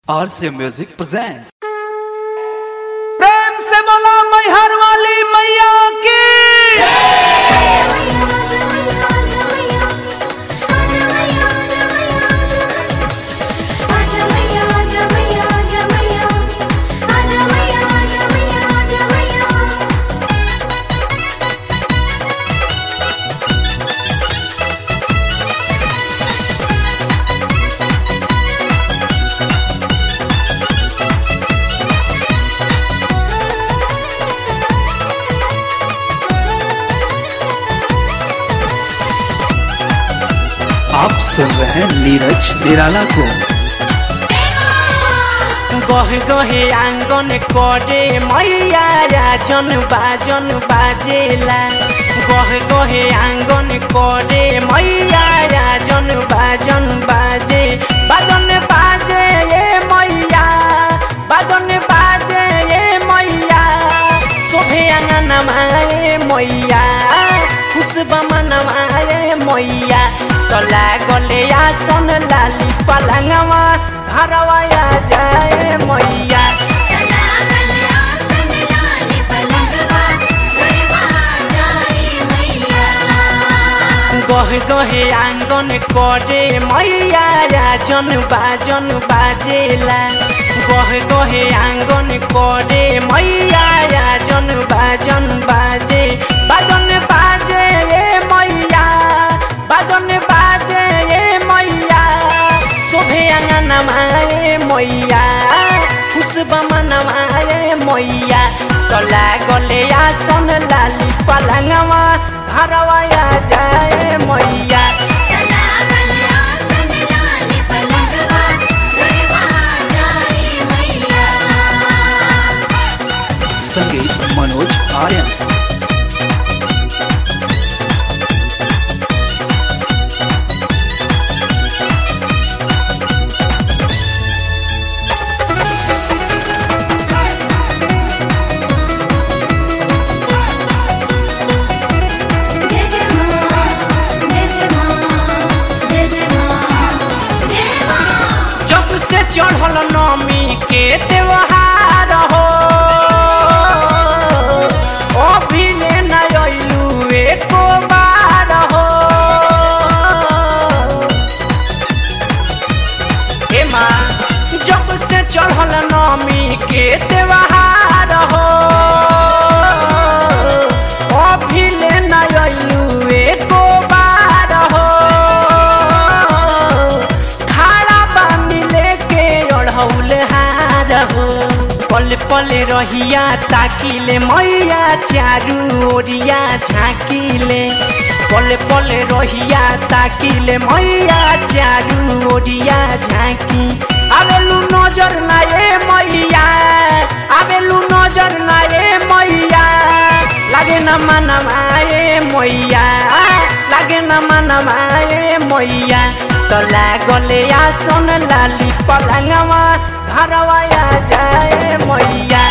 RC Music presents. प्रेम से बोला मैहर वाली मैया की आप सुन रहे हैं नीरज निराला को गहे गहे आंगन करे मैया राजन बाजन बाजेला गहे गहे आंगन करे मैया राजन बाजन बाजे बाजन बाजे ये मैया बाजन बाजे ये मैया शोभे आंगन माए मैया खुशबा मनमाए मैया तला गले आसन लाली पलंगवा घरवा आ जाए मैया गहे गहे आंगन करे मैया राजन बाजन बाजेला गहे गहे आंगन करे मैया राजन बाजन बाजे बाजन बाजे ये मैया बाजन बाजे ये मैया शोभे आंगन माए मैया खुशबा मनमाए मैया तला गले आसन लाली पलंगवा घरवा आ जाए मैया संगीत मनोज आर्यन जब से चढ़ल नमी के त्योहार हो अभी ले न अइलू एको बार हो ए माँ जब से चढ़ल नमी के त्योहार हो अभी ले न अइलू एको बार हो खाड़ा बानी लेके ओढ़ौल हार हो पल पल रहिया ताकिले मैया चारू ओरिया झाँकिले पल पल रहिया ताकिले मैया चारू ओरिया झाँकी आवेलू नजर ना ए मैया आवेलू नजर ना ए मैया लागे न मनमाए मैया लागे न मनमाए मैया त लागले आसन लाली पलंगवा घरवा आ जाए मैया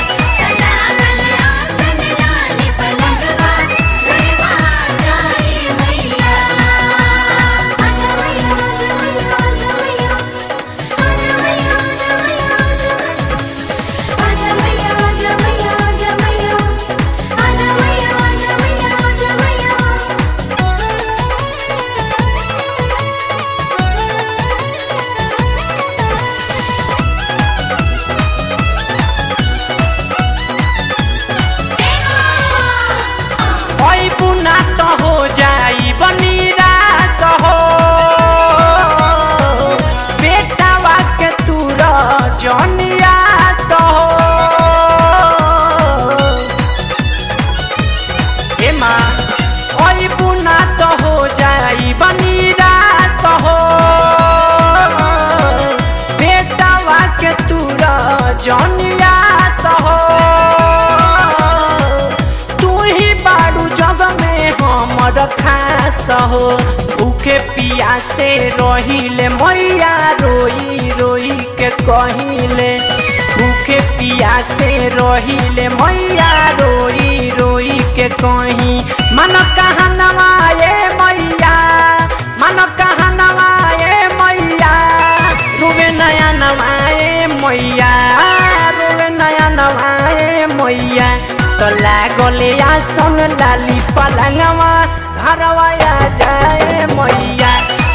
ओइ बुना त हो जाई बनिरास हो बेटावा के तुर जनियास हो ए माँ ओइ बुना त हो जाई बनिरास हो बेटावा के तुर जनियास हो तू ही बाड़ू जग में हमर खास हो भूखे पियासे रहिले मैया रोई रोई के कहिले भूखे पियासे रहिले मैया रोई रोई के कही मन कहाँ नवाए मैया मन कहाँ नवाए मैया रुबे नया नवाए मैया रोवे नया नवाए मैया तो लागले आसन लाली पलंगवा घरवा आ जाए मैया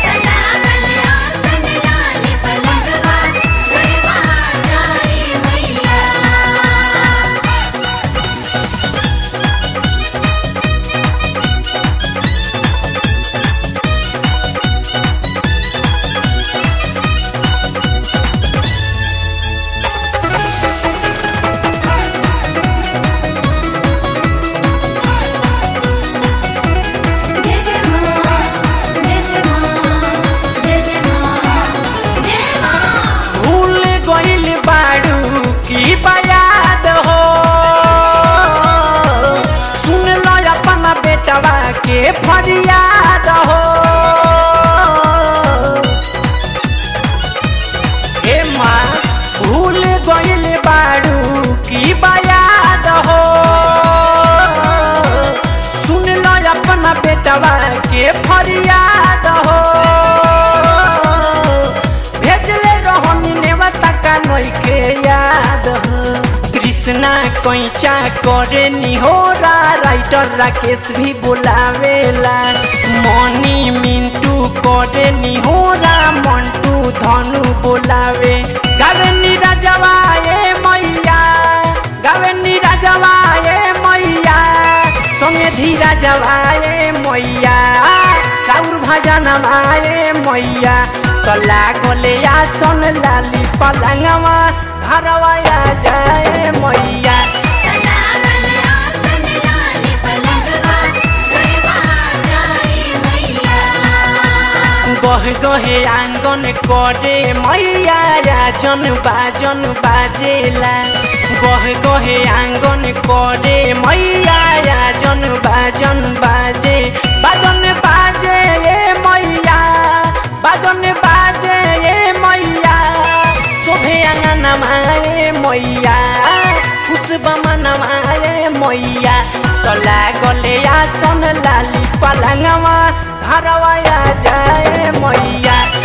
जय जय मां जय जय मां जय जय मां जय मां भूल गइल बाड़ू की बयाद हो सुन लो अपना बेटवा के फरियाद हो हे माँ भूल गइल बाड़ू की बयाद हो सुन लो अपना बेटवा के फरियाद हो भेजले रहनी नेवता का नइखे याद हो कृष्णा कैचा करे निहोरा राइटर राकेश भी बुलावेला मनी मिंटू करे निहोरा मंटू धनु बुलावे गावे नीरजवा ए मैया गावे नीरजवा ए मैया संगे धीरा जवाए मैया चाउर भजन माए मैया कला गोले आसन लाली पलंगवा घरवा आ जाए मैया गह गहे आंगन करे मैया राजन बाजन बाजेला गह गहे आंगन करे मैया राजन बाजन बाजे बाजन बाजे ए मैया बाजन बाजे ए मैया शोभे आंगन माए मैया खुशबमा नमाए मैया तला गले आसन लाली पलंगवा घरवा आ जाए मैया